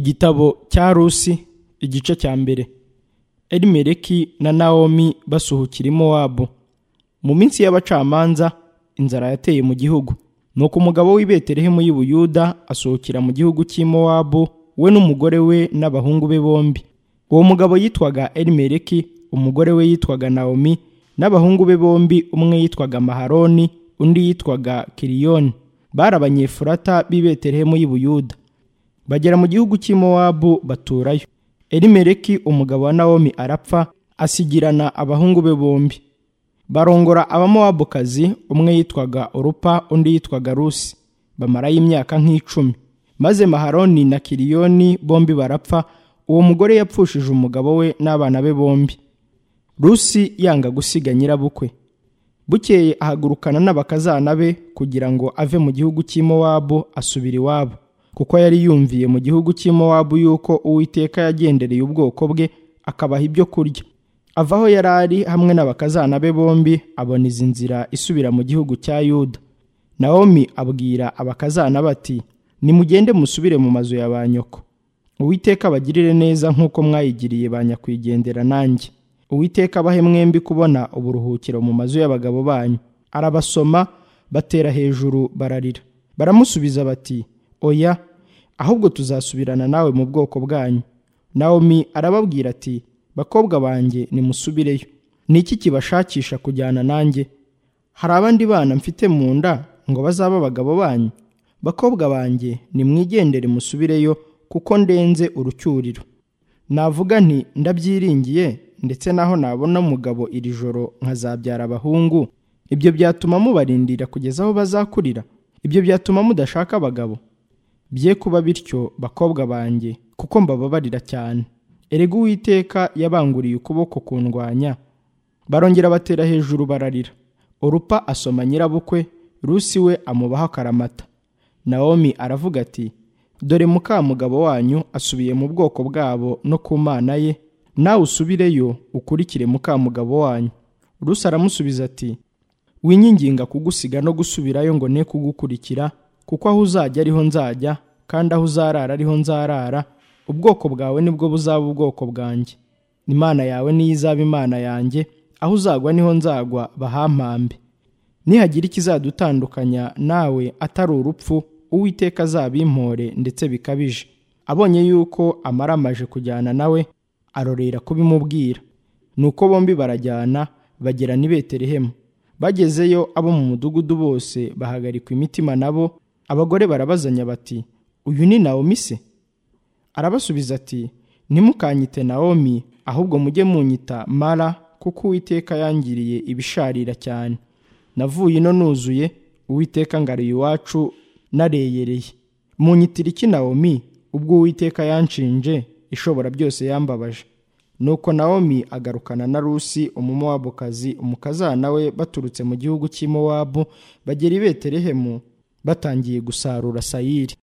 Igitabo cya Rusi igice cya mbere Elimeleki na Naomi basuhukira i Mowabu mu minsi y'abacamanza inzara yateye mu gihugu nuko umugabo w'i Betelehemu y'i Buyuda asohokera mu gihugu cy'i Mowabu we n'umugore we n'abahungu be bombi uwo mugabo yitwaga Elimeleki umugore we yitwaga Naomi n'abahungu be bombi umwe yitwaga Maharoni undi yitwaga Kiriyoni bari abanyefurata b'i Betelehemu y'i Buyuda bagera mu gihugu cy'i Mowabu baturayo elimeleki umugabo wa nawomi arapfa asigirana abahungu be bombi barongora abamowabukazi umwe yitwaga orupa undi yitwaga rusi bamarayo imyaka nk'icumi maze maharoni na kiriyoni bombi barapfa uwo mugore yapfushije umugabo we n'abana be bombi rusi yanga gusiga nyirabukwe bukeye ahagurukana n'abakazana be kugira ngo ave mu gihugu cy'i Mowabu asubira iwabo kuko yari yumviye mu gihugu cy'i Mowabu yuko uwiteka yagendereye ubwoko bwe akabaha ibyo kurya ava aho yari ari hamwe n'abakazana be bombi abona izi nzira isubira mu gihugu cya yuda nawomi abwira abakazana bati nimugende musubire mu mazu ya ba nyoko uwiteka abagirire neza nk'uko mwayigiriye ba nyakwigendera nanjye uwiteka abahe mwembi kubona uburuhukiro mu mazu y'abagabo banyu arabasoma batera hejuru bararira baramusubiza bati oya ahubwo tuzasubirana nawe mu bwoko bwanyu nawomi arababwira ati bakobwa banjye nimusubireyo ni iki kibashakisha kujyana nanjye hari abandi bana mfite mu nda ngo bazabe abagabo banyu bakobwa banjye nimwigendere musubireyo kuko ndenze urucyuriro navuga nti ndabyiringiye ndetse naho nabona umugabo iri joro nkazabyara abahungu ibyo byatuma mubarindira kugeza aho bazakurira ibyo byatuma mudashaka abagabo bye kuba bityo bakobwa banjye kuko mbababarira cyane erega uwiteka yabanguriye ukuboko kundwanya barongera batera hejuru bararira orupa asoma nyirabukwe rusi we amubaho akaramata nawomi aravuga ati dore mukamugabo wanyu asubiye mu bwoko bwabo no ku mana ye nawe usubireyo ukurikire mukamugabo wanyu rusi aramusubiza ati winyinginga kugusiga no gusubirayo ngo ne kugukurikira kuko aho uzajya ariho nzajya kandi aho uzarara ariho nzarara ubwoko bwawe nibwo buzaba ubwoko bwanjye imana yawe niyo izaba imana yanjye aho uzagwa niho nzagwa bahampambe nihagira ikizadutandukanya nawe atari urupfu uwiteka azabimpore ndetse bikabije abonye yuko amaramaje kujyana nawe arorera kubimubwira nuko bombi barajyana bagera n'i betelehemu bagezeyo abo mu mudugudu bose bahagarikwa imitima nabo abagore barabazanya bati uyu ni nawomi se arabasubiza ati ntimukanyite nawomi ahubwo mujye munyita mara kuko uwiteka yangiriye ibisharira cyane navuye ino nuzuye uwiteka ngariye iwacu nareyereye munyitira iki nawomi ubwo uwiteka yanshinje ishobora byose yambabaje nuko nawomi agarukana na rusi umumowabukazi umukazana we baturutse mu gihugu cy'i mowabu bagera i betelehemu batangiye gusarura sayiri